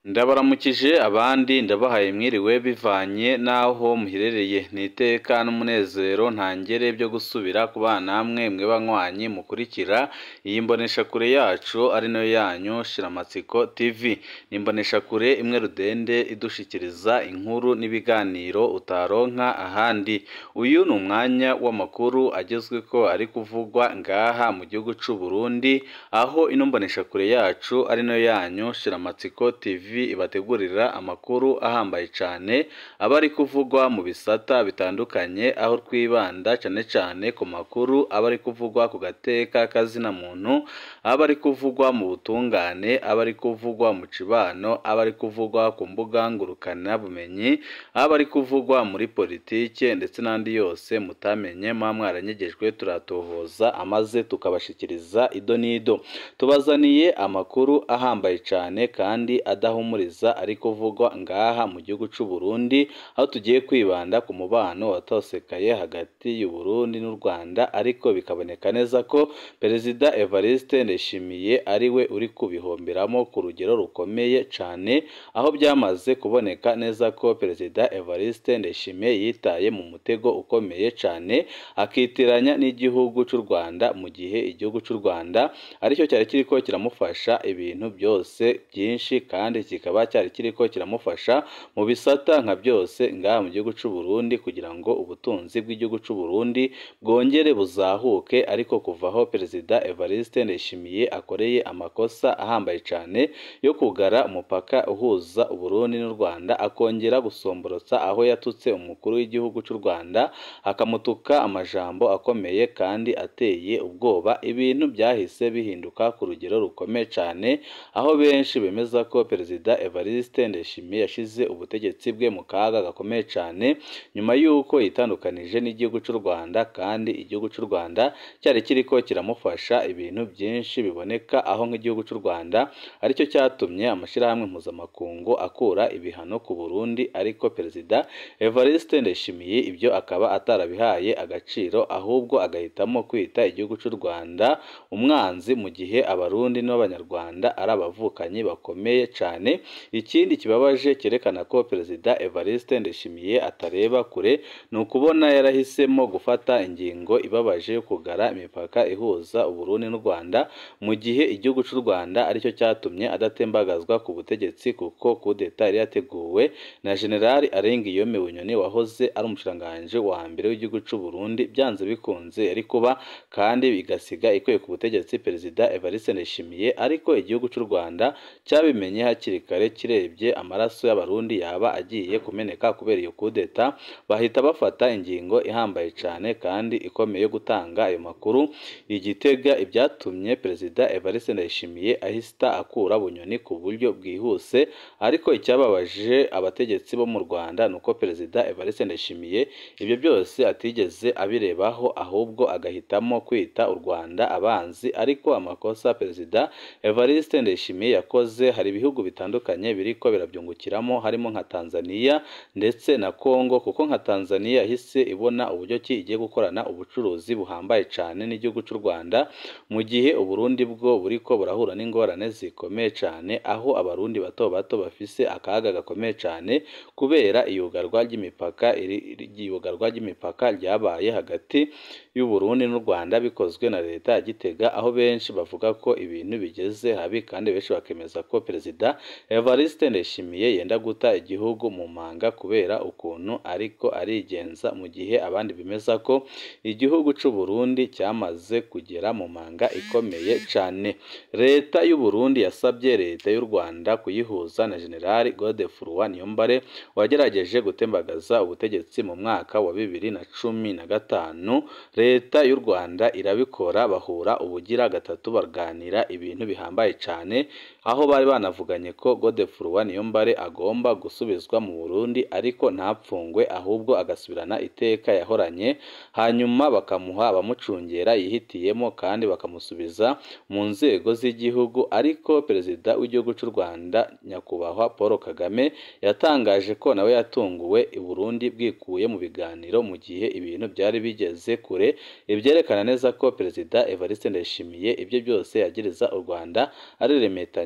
ndabaramukije abandi ndabahaye mwiriwe bivanye n'aho muherereye ni iteka n'umunezero ntangere byo gusubira ku bana namwe mwe banywanyi mukurikira iyi mboneshakure yacu ari nayo yanyu shiramatsiko tv ni imboneshakure imwe rudende idushikiriza inkuru n'ibiganiro utaronka ahandi uyu ni umwanya w'amakuru agezweko ari kuvugwa ngaha mu gihugu c'u Burundi aho ino mboneshakure yacu ari nayo yanyu shiramatsiko tv ibategurira amakuru ahambaye cyane aba ari kuvugwa mu bisata bitandukanye aho twibanda cyane cyane ku makuru aba ari kuvugwa ku gateka kazina muntu aba ari kuvugwa mu butungane aba ari kuvugwa mu cibano aba ari kuvugwa ku mbuga ngurukana bumenyi aba ari kuvugwa muri politike ndetse n'andi yose mutamenye muba mwaranyegejwe turatohoza amaze tukabashikiriza ido n'ido tubazaniye amakuru ahambaye cyane kandi adahumuriza ari kuvugwa ngaha mu gihugu c'u Burundi aho tugiye kwibanda ku mubano watosekaye hagati y'u Burundi n'u Rwanda ariko bikaboneka neza ko Perezida Evariste Ndayishimiye ari we uri kubihomberamo ku rugero rukomeye cyane aho byamaze kuboneka neza ko Perezida Evariste Ndayishimiye yitaye mu mutego ukomeye cyane akitiranya n'igihugu cy'u Rwanda mu gihe igihugu cy'u Rwanda aricyo cyari kiriko kiramufasha ibintu byose byinshi kandi kikaba cyari kiriko kiramufasha mu bisata nka byose ngaha mu gihugu cy'u Burundi kugira ngo ubutunzi bw'igihugu cy'u Burundi bwongere buzahuke ariko kuvaho Perezida Evariste Ndayishimiye akoreye amakosa ahambaye cyane yo kugara umupaka uhuza Uburundi n'u Rwanda akongera gusomborotsa aho yatutse umukuru w'igihugu cy'u Rwanda akamutuka amajambo akomeye kandi ateye ubwoba ibintu byahise bihinduka ku rugero rukomeye cyane aho benshi bemeza ko Perezida Evariste Ndayishimiye yashize ubutegetsi bwe mu kaga gakomeye cyane nyuma y'uko yitandukanije n'igihugu cy'u Rwanda kandi igihugu cy'u Rwanda cyari kiriko kiramufasha ibintu byinshi biboneka aho nk'igihugu cy'u Rwanda aricyo cyatumye amashyirahamwe mpuzamakungu akura ibihano ku Burundi ariko Perezida Evariste Ndayishimiye ibyo akaba atarabihaye agaciro ahubwo agahitamo kwita igihugu cy'u Rwanda umwanzi mu gihe abarundi n'abanyarwanda ari abavukanyi bakomeye cyane ikindi kibabaje cyerekana ko Perezida Evariste Ndayishimiye atareba kure ni ukubona yarahisemo gufata ingingo ibabaje yo kugara imipaka ihuza Uburundi n'u Rwanda mu gihe igihugu cy'u Rwanda aricyo cyatumye adatembagazwa ku butegetsi kuko kudeta yari yateguwe na General Arengiyome Bunyoni wahoze ari umushikiranganji wa mbere w'igihugu cy'u Burundi byanze bikunze yari kuba kandi bigasiga ikwiye ku butegetsi Perezida Evariste Ndayishimiye ariko igihugu cy'u Rwanda cyabimenye hakiri kare kirebye amaraso y'abarundi yaba agiye kumeneka kubera iyo kudeta bahita bafata ingingo ihambaye cyane kandi ikomeye yo gutanga ayo makuru igitega ibyatumye Perezida Evariste Ndayishimiye ahita akura Bunyoni ku buryo bwihuse ariko icyababaje abategetsi bo mu Rwanda ni uko Perezida Evariste Ndayishimiye ibyo byose atigeze abirebaho ahubwo agahitamo kwita u Rwanda abanzi ariko amakosa Perezida Evariste Ndayishimiye yakoze hari ibihugu bitandukanye biriko birabyungukiramo harimo nka Tanzania ndetse na Congo kuko nka Tanzania yahise ibona uburyo ki igiye gukorana ubucuruzi buhambaye cyane n'igihugu cy'u Rwanda mu gihe Uburundi bwo buriko burahura n'ingorane zikomeye cyane aho abarundi bato bato bafise akaga gakomeye cyane kubera iyugarwa ry'imipaka iyugarwa ry'imipaka ryabaye hagati y'u Burundi n'u Rwanda bikozwe na leta ya Gitega aho benshi bavuga ko ibintu bigeze habi kandi benshi bakemeza ko Perezida Evariste Ndayishimiye yenda guta igihugu mu manga kubera ukuntu ariko arigenza mu gihe abandi bemeza ko igihugu cy'u Burundi cyamaze kugera mu manga ikomeye cyane leta y'u Burundi yasabye leta y'u Rwanda kuyihuza na General Godefroid Niyombare wagerageje gutembagaza ubutegetsi mu mwaka wa bibiri na cumi na gatanu leta y'u Rwanda irabikora bahura ubugira gatatu baganira ibintu bihambaye cyane aho bari banavuganye ko Godefroid Niyombare agomba gusubizwa mu Burundi ariko ntapfungwe ahubwo agasubirana iteka yahoranye hanyuma bakamuha abamucungera yihitiyemo kandi bakamusubiza mu nzego z'igihugu ariko perezida w'igihugu cy'u Rwanda nyakubahwa Paul Kagame yatangaje ko nawe yatunguwe i Burundi bwikuye mu biganiro mu gihe ibintu byari bigeze kure ibyerekana neza ko perezida Evariste Ndayishimiye ibyo byose yagiriza u Rwanda ari remetanya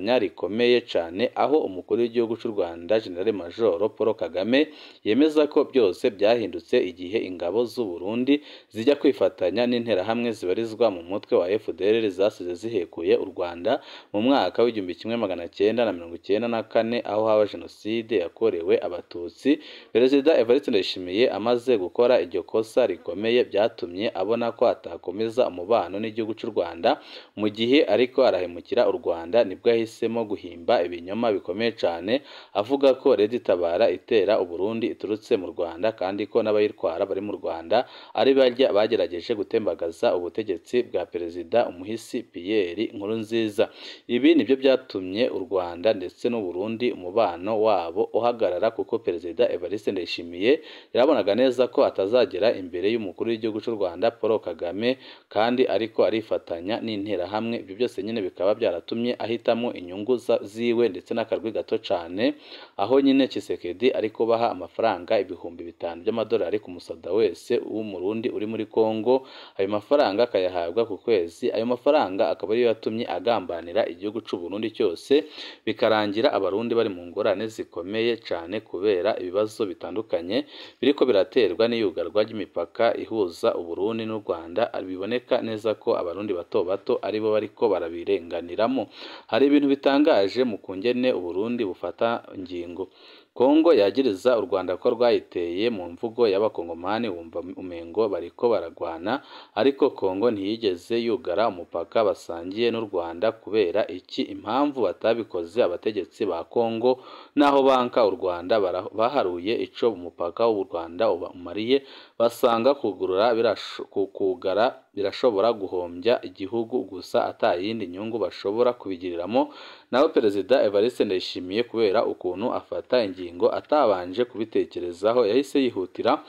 isuzuguranya rikomeye cyane aho umukuru w'igihugu cy'u Rwanda General Major Paul Kagame yemeza ko byose byahindutse igihe ingabo z'u Burundi zijya kwifatanya n'interahamwe zibarizwa mu mutwe wa FDLR zasize zihekuye u Rwanda mu mwaka w'igihumbi kimwe magana cyenda na mirongo icyenda na kane aho haba jenoside yakorewe abatutsi perezida Evariste Ndayishimiye amaze gukora iryo kosa rikomeye byatumye abona ko atakomeza umubano n'igihugu cy'u Rwanda mu gihe ariko arahemukira u Rwanda nibwo yahisemo guhimba ibinyoma bikomeye cyane avuga ko Leta Tabara itera u Burundi iturutse mu Rwanda kandi ko n'abayitwara bari mu Rwanda ari barya bagerageje gutembagaza ubutegetsi bwa perezida umuhisi Pierre Nkurunziza ibi nibyo byatumye u Rwanda ndetse n'u Burundi umubano wabo uhagarara kuko perezida Evariste Ndayishimiye yarabonaga neza ko atazagera imbere y'umukuru w'igihugu cy'u Rwanda Paul Kagame kandi ariko arifatanya n'interahamwe ibyo byose nyine bikaba byaratumye ahitamo inyungu ziwe ndetse n'akarwi gato cyane aho nyine Tshisekedi ari kubaha amafaranga ibihumbi bitanu by'amadolari ku musada wese w'umurundi uri muri Congo ayo mafaranga akayahabwa ku kwezi ayo mafaranga akaba ariyo yatumye agambanira igihugu cy'u Burundi cyose bikarangira abarundi bari mu ngorane zikomeye cyane kubera ibibazo bitandukanye biriko biraterwa n'iyugarwa ry'imipaka ihuza Uburundi n'u Rwanda biboneka neza ko abarundi bato bato aribo bariko barabirenganiramo hari ibintu bitangaje mu kungene Uburundi bufata ingingo Kongo yagiriza u Rwanda ko rwayiteye mu mvugo y'abakongomani wumva umengo bariko baragwana ariko Kongo ntiyigeze yugara umupaka basangiye n'u Rwanda kubera iki impamvu batabikoze abategetsi ba Kongo naho banka u Rwanda baharuye ico umupaka w'u Rwanda umariye basanga kugurura kugara birashobora guhombya igihugu gusa atayindi nyungu bashobora kubigiriramo naho perezida Evariste Ndayishimiye kubera ukuntu afata ingingo atabanje kubitekerezaho yahise yihutira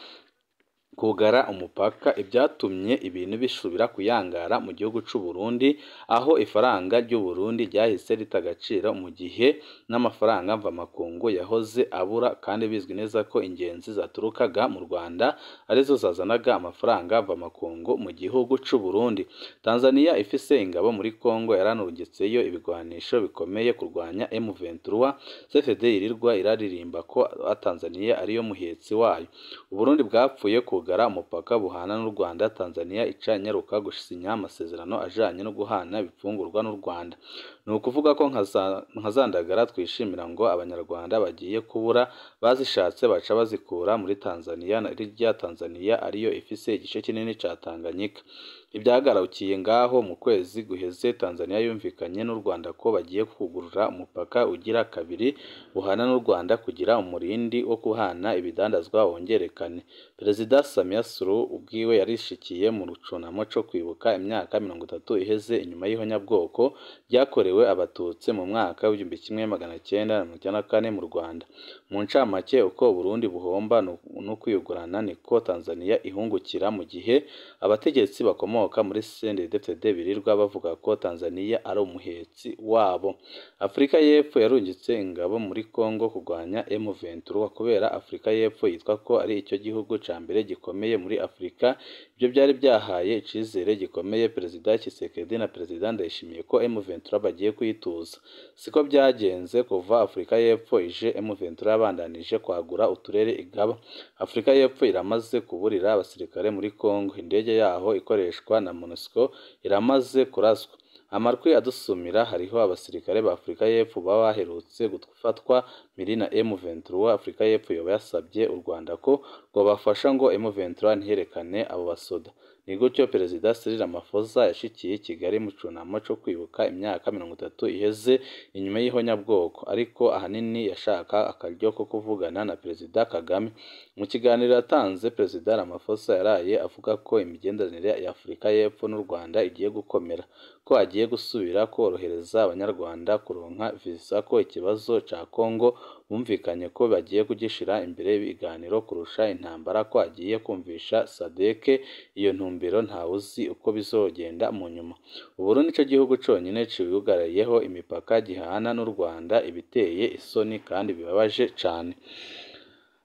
kugara umupaka ibyatumye ibintu bisubira kuyangara mu gihugu cy'u Burundi aho ifaranga ry'u Burundi ryahise rita agaciro mu gihe n'amafaranga mvamakungu yahoze abura kandi bizwi neza ko ingenzi zaturukaga mu Rwanda arizo zazanaga amafaranga mvamakungu mu gihugu cy'u Burundi Tanzania ifise ingabo muri Kongo yaranurungitseyo ibigwanisho bikomeye kurwanya M23 CFD irirwa iraririmba ko Tanzania ariyo muhetsi wayo Uburundi bwapfuye ku kugara umupaka buhana n'u Rwanda Tanzania ica inyaruka gusinya amasezerano ajanye no guhana ibifungurwa n'u Rwanda ni ukuvuga ko nka zandagara twishimira ngo abanyarwanda bagiye kubura bazishatse baca bazikura muri Tanzania rirya Tanzania ariyo ifise igice kinini ca Tanganyika ibyagarukiye ngaho mu kwezi guheze Tanzania yumvikanye n'u Rwanda ko bagiye kugurura umupaka ugira kabiri buhana n'u Rwanda kugira umurindi wo kuhana ibidandazwa wongerekane Perezida Samia Suluhu ubwiwe yarishikiye mu rucunamo co kwibuka imyaka mirongo itatu iheze inyuma y'ihonyabwoko ryakorewe abatutsi mu mwaka w'igihumbi kimwe magana cyenda na mirongo icyenda na kane mu Rwanda mu ncamake uko Burundi buhomba no kwiyugurana niko Tanzania ihungukira mu gihe abategetsi bakomoka muri CNDD-FDD birirwa bavuga ko Tanzania ari umuhetsi wabo Afurika y'Epfo yarungitse ingabo muri Kongo kurwanya M23 kubera Afurika y'Epfo yitwa ko ari icyo gihugu ca mbere gikomeye muri Afurika ibyo byari byahaye icizere gikomeye Perezida Tshisekedi na Perezida Ndayishimiye ko M23 bagiye kuyituza siko byagenze kuva Afurika y'Epfo ije M23 yabandanije kwagura uturere igaba Afurika y'Epfo iramaze kuburira abasirikare muri Kongo indege yaho ikoreshwa na MONUSCO iramaze kuraswa amarwi adusumira hariho abasirikare ba Afurika y'Epfo baba baherutse gufatwa miri na M23 Afurika y'Epfo yoba yasabye u Rwanda ko rwabafasha ngo M23 ntiherekane abo basoda ni gutyo Perezida Cyril Ramaphosa yashikiye i Kigali mu cunamo co kwibuka imyaka mirongo itatu iheze inyuma y'ihonyabwoko ariko ahanini yashaka akaryo ko kuvugana na Perezida Kagame mu kiganiro yatanze Perezida Ramaphosa yaraye avuga ko imigenderanire ya Afurika y'Epfo n'u Rwanda igiye gukomera ko agiye gusubira korohereza abanyarwanda kuronka visa ko ikibazo ca Kongo bumvikanye ko bagiye kugishira imbere y'ibiganiro kurusha intambara ko agiye kumvisha SADC iyo ntumbero ntawe uzi uko bizogenda mu nyuma Uburundi nico gihugu conyine ciyugariyeho imipaka gihana n'u Rwanda ibiteye isoni kandi bibabaje cane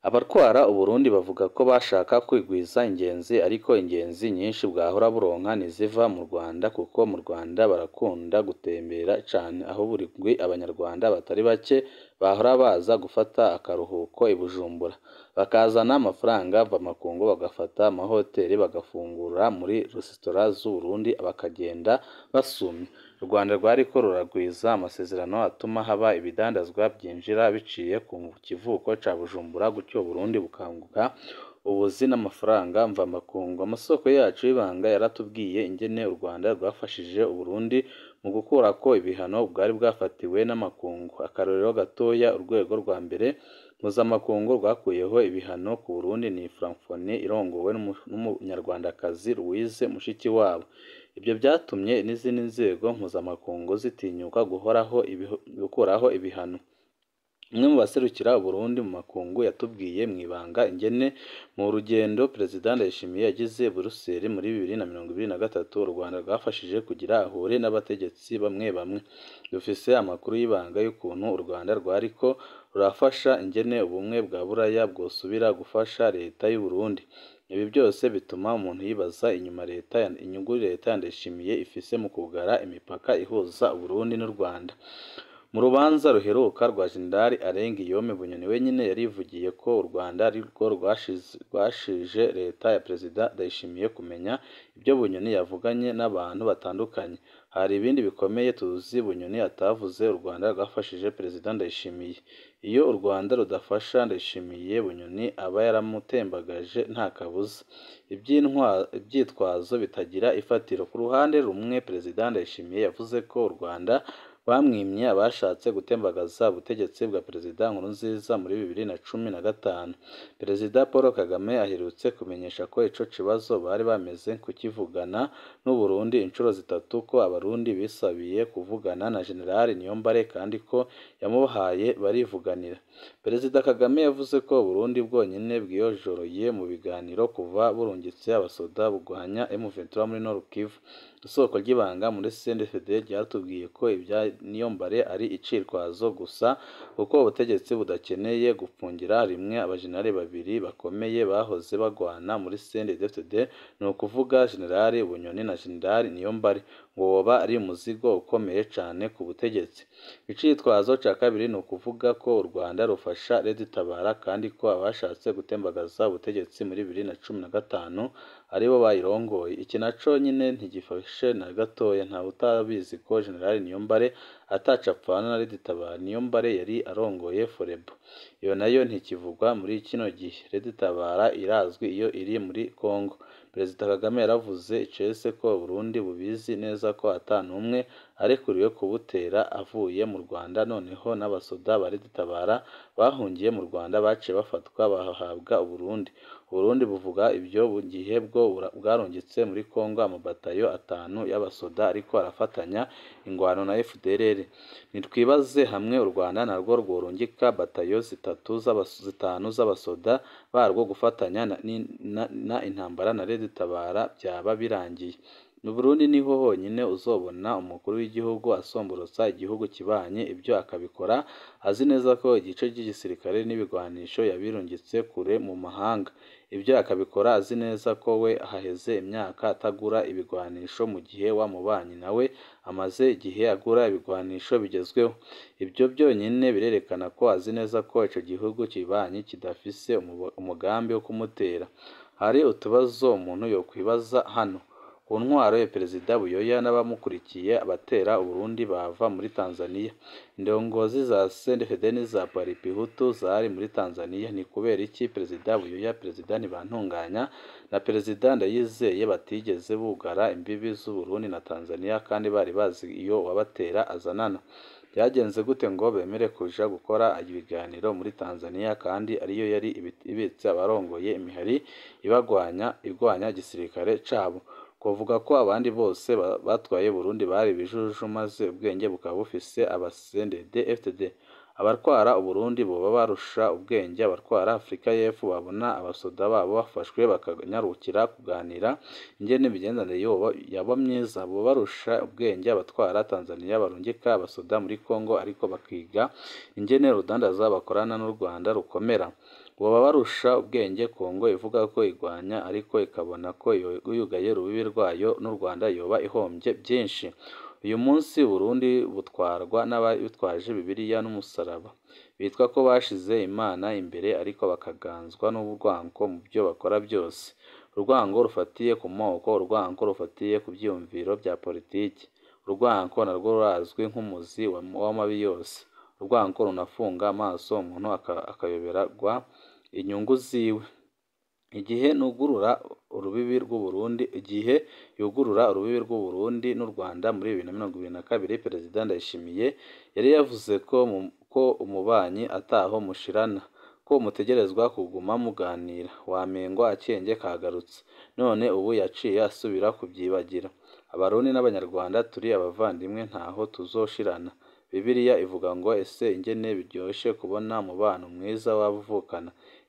abatwara uburundi bavuga ko bashaka kwigwiza ingenzi ariko ingenzi nyinshi bwahora buronka ntiziva mu rwanda kuko mu rwanda barakunda gutembera cane aho buri ndwi abanyarwanda batari bake bahora baza gufata akaruhuko i bujumbura bakazana amafaranga mvamakungu bagafata amahoteli bagafungura muri resitora z'uburundi bakagenda basumye u rwanda rwariko ruragwiza amasezerano atuma haba ibidandazwa byinjira biciye ku kivuko ca bujumbura gutyo burundi bukanguka ubuzi n'amafaranga mvamakungu amasoko yacu y'ibanga yaratubwiye ingene u rwanda rwafashije uburundi mu gukurako ibihano bwari bwafatiwe n'amakungu akarorero gatoya urwego rwa mbere mpuzamakungu rwakuyeho ibihano ku burundi ni francophonie irongowe n'umunyarwandakazi louise mushikiwabo ibyo byatumye n'izindi nzego mpuzamakungu zitinyuka guhoraho gukuraho ibihano umwe mu baserukira uburundi mu makungu yatubwiye mu ibanga ingene mu rugendo perezida ndayishimiye yagize buruseli muri bibiri na mirongo ibiri na gatatu u rwanda rwafashije kugira ahure n'abategetsi bamwe bamwe dufise amakuru y'ibanga y'ukuntu u rwanda rwariko rurafasha ingene ubumwe bwa buraya bwosubira gufasha leta y'u Burundi ibi byose bituma umuntu yibaza inyuma leta inyungu leta ndayishimiye ifise mu kugara imipaka ihuza uburundi n'u rwanda mu rubanza ruheruka rwa jenerali arenga iyome bunyoni wenyine yarivugiye ko u rwanda ari rwo rwashije leta ya perezida ndayishimiye kumenya ibyo bunyoni yavuganye n'abantu batandukanye hari ibindi bikomeye tuzi bunyoni atavuze u rwanda rwafashije perezida ndayishimiye iyo u rwanda rudafasha ndayishimiye bunyoni aba yaramutembagaje nta kabuza ibyitwazo bitagira ifatiro ku ruhande rumwe perezida ndayishimiye yavuze ko u rwanda bamwimye abashatse gutembagaza ubutegetsi bwa perezida nkurunziza muri bibiri na cumi na gatanu perezida paul kagame aherutse kumenyesha ko ico kibazo bari bameze kukivugana n'uburundi inshuro zitatu ko abarundi bisabiye kuvugana na generali niyombare kandi ko yamubahaye barivuganira perezida kagame yavuze ko uburundi bwonyine bwiyojoroye mu biganiro kuva burungitse abasoda bugwanya M23 muri Nord Kivu isoko ry'ibanga muri CNDD ryatubwiye ko ibya niyombare ari icirwazo gusa kuko ubutegetsi budakeneye gupfungira rimwe abajenerali babiri bakomeye bahoze bagwana muri CNDD ni ukuvuga generali Bunyoni na generali Niyombare ngo woba ari umuzigo ukomeye cyane ku butegetsi icitwazo cya kabiri ni ukuvuga ko u Rwanda rufasha Leta Tabara kandi ko abashatse gutembagaza ubutegetsi muri bibiri na cumi na gatanu aribo bayirongoye iki naco nyine ntigifashe na gatoya ntawe utabizi ko generali Niyombare atacapfana na Leta Tabara Niyombare yari arongoye Forebo iyo nayo ntikivugwa muri kino gihe Leta Tabara irazwi iyo iri muri Congo Perezida Kagame yaravuze icese ko Burundi bubizi neza ko ata n'umwe arekuriwe kubutera avuye mu Rwanda noneho n'abasoda ba Leta Tabara bahungiye mu Rwanda baciye bafatwa bahabwa Uburundi Uburundi buvuga ibyo mu gihe bwo bwarungitse muri Congo amabatayo atanu y'abasoda ariko arafatanya ingwano na FDLR nitwibaze hamwe u Rwanda narwo rworungika batayo zitatu zitanu z'abasoda barwo gufatanya na intambara na Leta Tabara byaba birangiye mu Burundi niho honyine uzobona umukuru w'igihugu asomborotsa igihugu kibanye ibyo akabikora azi neza ko igice cy'igisirikare n'ibigwanisho yabirungitse kure mu mahanga ibyo akabikora azi neza ko we haheze imyaka atagura ibigwanisho mu gihe wa mubanyi nawe amaze igihe agura ibigwanisho bigezweho ibyo byonyine birerekana ko azi neza ko ico gihugu kibanyi kidafise umugambi wo kumutera hari utubazo umuntu yokwibaza hano ku ntwaro ya perezida buyoya n'abamukurikiye abatera uburundi bava muri tanzania indongozi za sendefede n'iza paripihutu zari muri tanzania ni kubera iki perezida buyoya perezida ntibantunganya na perezida ndayizeye batigeze bugara imbibi z'uburundi na tanzania kandi bari bazi iyo wabatera azanana byagenze gute ngo bemere kuja gukora ibiganiro muri tanzania kandi ariyo yari ibitse abarongoye imihari ibagwanya igwanya igisirikare cabo kuvuga ko abandi bose batwaye Burundi bari ibijuju maze ubwenge bukaba bufise abasendede FTD abatwara Uburundi boba barusha ubwenge abatwara Afurika y'Epfo babona abasoda babo bafashwe bakanyarukira kuganira ingene imigenderanire yaba myiza boba barusha ubwenge abatwara Tanzania barungika abasoda muri Congo ariko bakiga ingene rudandaza bakorana n'u Rwanda rukomera boba barusha ubwenge Kongo ivuga ko igwanya ariko ikabona ko yugaye urubibi rwayo n'u Rwanda yoba ihombye byinshi uyu munsi Burundi butwarwa n'abitwaje Bibiliya n'umusaraba bitwa ko bashize Imana imbere ariko bakaganzwa n'urwango mu byo bakora byose urwango rufatiye ku moko urwango rufatiye ku byiyumviro bya politiki urwango narwo rurazwi nk'umuzi w'amabi yose urwango runafunga amaso umuntu akayoberwa inyungu ziwe igihe nugurura urubibi rw'u Burundi igihe yugurura urubibi rw'u Burundi n'u Rwanda muri bibiri na mirongo ibiri na kabiri Perezida Ndayishimiye yari yavuze ko ko umubanyi ataho mushirana ko mutegerezwa kuguma muganira wamengo akenge kagarutse none ubu yaciye asubira kubyibagira abarundi n'abanyarwanda turi abavandimwe ntaho tuzoshirana Bibiliya ivuga ngo ese ingene biryoshe kubona umubano mwiza w'abavukana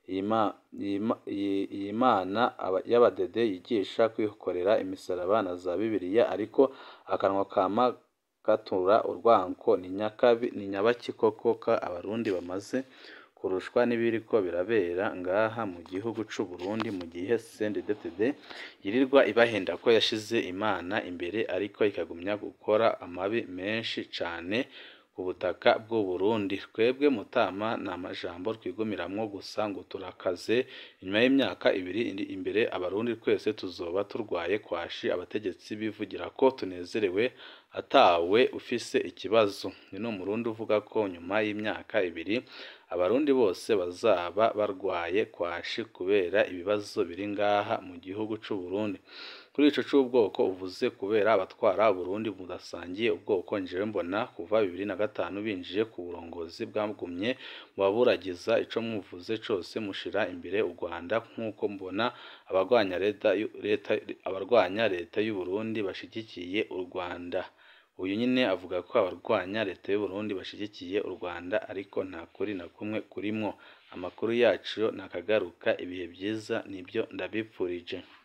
iyi mana y'abadede yigisha kwikorera imisaraba na za Bibiliya ariko akanwa kama gatura urwango ni nyakabi ni nyabaki koko ka abarundi bamaze kurushwa n'ibiriko birabera ngaha mu gihugu c'u Burundi mu gihe CNDD-FDD yirirwa ibahenda ko yashize Imana imbere ariko ikagumya gukora amabi menshi cane ku butaka bw'u Burundi twebwe mutama ni amajambo twigumiramwo gusa ngo turakaze inyuma y'imyaka ibiri imbere abarundi twese tuzoba turwaye kwashi abategetsi bivugira ko tunezerewe atawe ufise ikibazo ni n'umurundi uvuga ko nyuma y'imyaka ibiri abarundi bose bazaba barwaye kwashi kubera ibibazo biri ngaha mu gihugu c'u Burundi kuri ico c'ubwoko uvuze kubera abatwara Burundi mudasangiye ubwoko njewe mbona kuva bibiri na gatanu binjiye ku burongozi bwagumye mu baburagiza ico mwivuze cose mushira imbere u Rwanda nk'uko mbona abarwanya leta leta abarwanya leta y'u Burundi bashigikiye u Rwanda uyu nyine avuga ko abarwanya leta y'u Burundi bashigikiye u Rwanda ariko nta kuri na kumwe kurimwo amakuru yacu nakagaruka ibihe byiza nibyo ndabipfurije